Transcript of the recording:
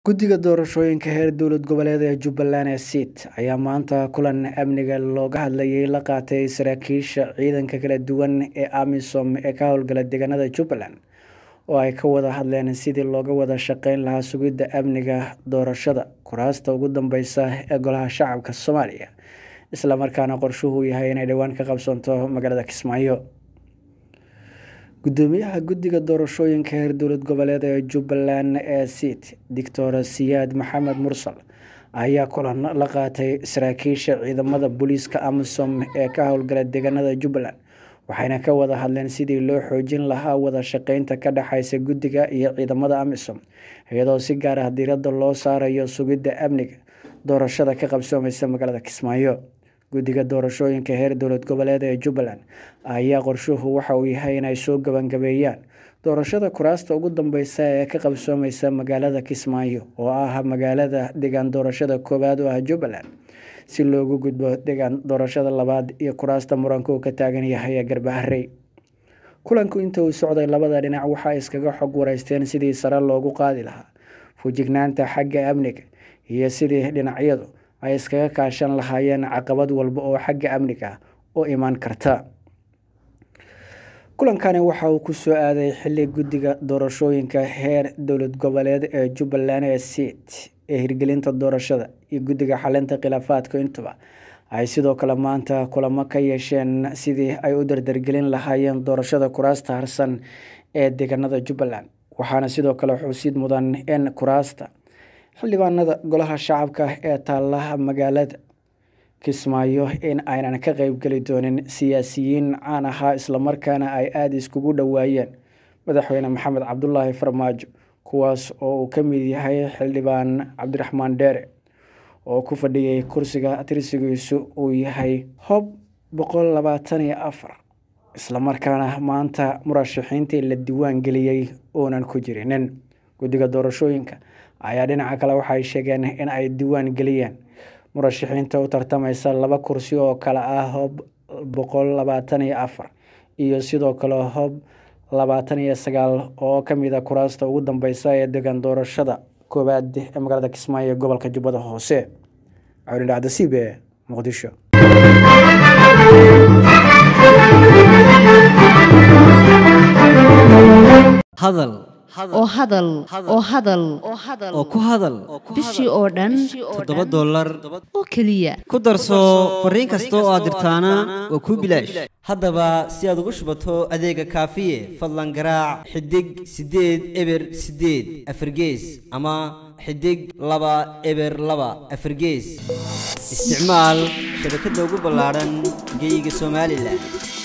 guddiga doorashooyinka heer dowlad goboleed ee jubbaland ee siit ayaa maanta kulan amniga looga hadlayay la qaatay saraakiisha ciidanka kala duwan ee amisom ee ka howlgala deegaanada jubbaland oo ay ka wada hadleen sidii looga wada shaqeyn lahaa sugidda amniga doorashada kuraasta ugu dambeysa ee golaha shacabka soomaaliya islamarkaana qorshuhu yahay inay dhowaan ka qabsanto magaalada kismaayo gudoomiyaha guddiga doorashooyinka heer dowlad goboleed ee jubbaland ee siit doctor siyaad maxamed mursal ayaa kulan la qaatay saraakiisha ciidamada booliiska amisom ee ka howlgala deegaanada jubbaland waxayna ka wada hadleen sidii loo xoojin lahaa wada shaqeynta ka dhexeysa guddiga iyo ciidamada amisom iyadoo si gaar ah diiradda loo saarayo sugidda amniga doorashada ka qabsoomeysa magaalada kismaayo guddiga doorashooyinka heer dowlad goboleed ee jubbaland ayaa qorshuhu waxa uu yahay inay soo gabangabeeyaan doorashada kuraasta ugu dambeysa ee ka qabsoomeysa magaalada kismaayo oo ah magaalada deegaan doorashada koowaad oo ah jubbaland si loogu gudbo deegaan doorashada labaad iyo kuraasta muranka uu ka taagan yahay ee garbaharey kulanku inta uu socday labada dhinac waxay iskaga xog wareysteen sidii sare loogu qaadi lahaa fujignaanta xagga amniga iyo sidii dhinacyadu ay iskaga kaashan lahaayeen caqabad walba oo xagga amniga ah u imaan karta kulankani waxa uu kusoo aaday xili guddiga doorashooyinka heer dowlad goboleed ee jubbaland ee siit ee hirgelinta doorashada iyo guddiga xalinta khilaafaadka intuba ay sidoo kale maanta kulamo ka yeesheen sidii ay u dardargelin lahaayeen doorashada kuraasta harsan ee deegaanada jubbaland waxaana sidoo kale xusid mudan in kuraasta xildhibaanada golaha shacabka ee taalaha magaalada kismaayo in aynan ka qeybgeli doonin siyaasiyiin caan ahaa islamarkaana ay aada iskugu dhowaayeen madaxweyne maxamed cabdulaahi farmaajo kuwaas oo uu ka mid yahay xildhibaan cabdiraxmaan dheere oo ku fadhiyay kursiga tirsigiisu uu yahay hob boqol labaatan iyo afar islamarkaana maanta murashaxiintii la diiwaan geliyey uunan ku jirinin guddiga doorashooyinka ayaa dhinaca kale waxay sheegeen in ay diiwaan geliyeen murashaxiinta u tartameysa laba kursi oo kale ah hob boqol labaatan iyo afar iyo sidoo kale hob labaatan iyo sagaal oo kamid a kuraasta ugu dambeysa ee deegaan doorashada koowaad ee magaalada kismaayo ee gobolka jubbada hoose cawli dhacdasiib ee muqdisho hadal oo hadal oo hadal oo ku hadal bishii oo dhan toddoba dollar oo keliya ku darso fariin kasta oo aad dirtaana waa kuu bilaash haddaba si aad ugu shubato adeega kaafiye fadlan garaac xidig siddeed eber siddeed afargees ama xidig laba eber laba afargees isticmaal shabakadda ugu ballaadhan geeyiga somalilan